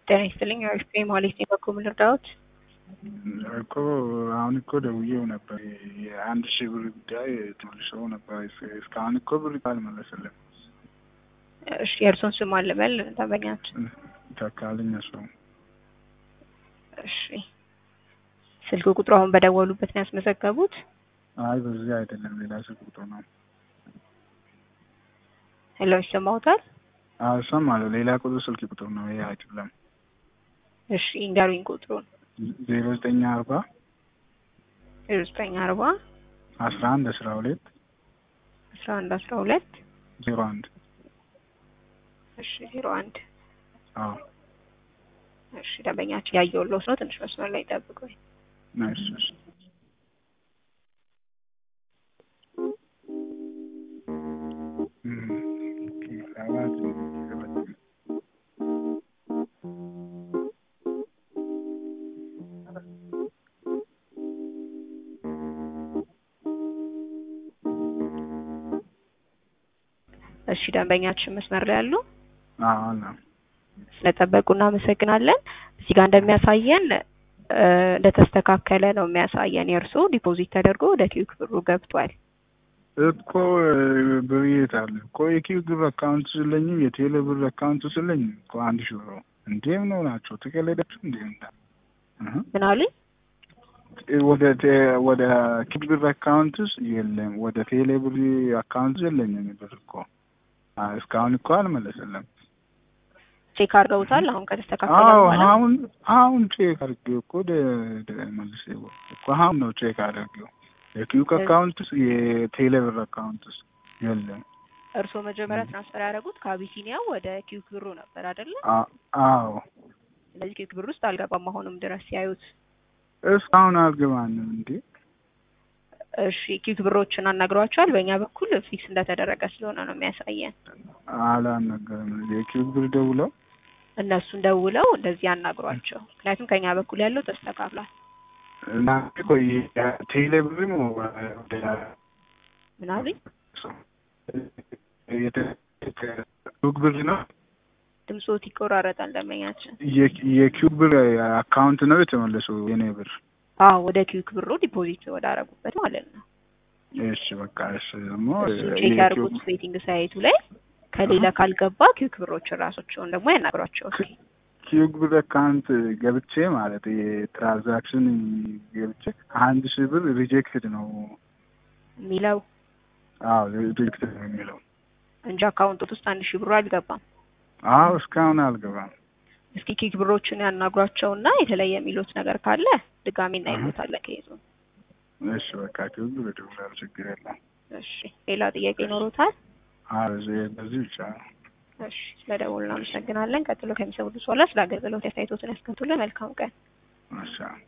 ጤና ይስጥልኝ አሪፍ ማለት ነው። በኩል ልርዳዎት? እኮ አሁን እኮ ደውዬው ነበር የአንድ ሺህ ብር ጉዳይ ተመልሰው ነበር። እስካሁን እኮ ብር አልመለስልም። እሺ የእርሶን ስም አልበል ደንበኛችን። ተካልኝ ሰው እሺ ስልክ ቁጥሩ አሁን በደወሉበት ነው ያስመዘገቡት? አይ በዚህ አይደለም ሌላ ስልክ ቁጥር ነው። ሄሎ ይሰማዎታል? አዎ እሰማለሁ። ሌላ ቁጥር ስልክ ቁጥር ነው ይሄ አይደለም። እሺ እንገሩኝ ቁጥሩን። ዜሮ ዘጠኝ አርባ ዜሮ ዘጠኝ አርባ አስራ አንድ አስራ ሁለት አስራ አንድ አስራ ሁለት ዜሮ አንድ እሺ ዜሮ አንድ አዎ እሺ ደንበኛችን ያየሁልዎት ነው። ትንሽ መስመር ላይ ጠብቁኝ። እሺ እሺ እሺ ደንበኛችን መስመር ላይ ያሉ አዎ ነው። ስለጠበቁ እናመሰግናለን። እዚህ ጋር እንደሚያሳየን እንደተስተካከለ ነው የሚያሳየን። የእርሶ ዲፖዚት ተደርጎ ወደ ኪዩክ ብሩ ገብቷል። እኮ ብር የት አለ እኮ የኪው ብር አካውንት ስለኝም የቴሌ ብር አካውንት ስለኝም እኮ አንድ ሺህ ብር እንዴ ምን ሆናቸው ተቀለዳችሁ እንዴ እንዳ ምን አሉኝ? ወደ ወደ ኪው ብር አካውንትስ የለም ወደ ቴሌ ብር አካውንት የለኝም ብር እኮ እስካሁን እኮ አልመለሰለም። ቼክ አድርገውታል? አሁን ከተስተካከለ አዎ በኋላ አሁን አሁን ቼክ አድርጌው እኮ መልስ እኮ አሁን ነው ቼክ አድርጌው የኪዩክ አካውንትስ የቴሌ ብር አካውንትስ የለም። እርስዎ መጀመሪያ ትራንስፈር ያደረጉት ከአቢሲኒያ ወደ ኪዩክ ብሩ ነበር አይደለ? አዎ ስለዚህ ኪዩክ ብር ውስጥ አልገባም አሁንም ድረስ ሲያዩት። እስካሁን አልገባንም እንዴ። እሺ ኪዩክ ብሮችን አናግሯቸዋል? በእኛ በኩል ፊክስ እንደተደረገ ስለሆነ ነው የሚያሳየን። አላናገርም። የኪዩክ ብር ደውለው እነሱን ደውለው እንደዚህ ያናግሯቸው። ምክንያቱም ከኛ በኩል ያለው ተስተካክሏል። እና ቆይ ቴሌ ብርም ምን አሉኝ? ኪዩክ ብር ነው ድምፆት ይቆራረጣል ደንበኛችን። የኪዩክ ብር አካውንት ነው የተመለሰው የኔ ብር። አዎ ወደ ኪዩክ ብሩ ዲፖዚት ወዳረጉበት ማለት ነው። እሺ በቃ እሺ ደግሞ እሱን ቼክ ያድርጉት ቤቲንግ ሳይቱ ላይ ከሌላ ካልገባ ኪዩክ ብሮችን ራሶቸውን ደግሞ ያናግሯቸው እስኪ። ኪዩክ ብር አካውንት ገብቼ ማለት የትራንዛክሽን ገብቼ አንድ ሺህ ብር ሪጀክትድ ነው የሚለው አዎ ሪጀክትድ ነው የሚለው እንጂ አካውንቶት ውስጥ አንድ ሺህ ብሩ አልገባም። አዎ እስካሁን አልገባም። እስኪ ኪክ ብሮችን ያናግሯቸው እና የተለየ የሚሉት ነገር ካለ ድጋሚ እናይሉታለን ከይዙ። እሺ በቃ ኪዩክ ብር እደውላለሁ፣ ችግር የለም። እሺ ሌላ ጥያቄ ይኖሩታል? አዎ በዚህ ብቻ ነው። እሺ ስለደወሉ እናመሰግናለን። ቀጥሎ ከሚሰሙት በኋላ ስለ አገልግሎት አስተያየቶትን ያስከቱልን። መልካም ቀን። እሺ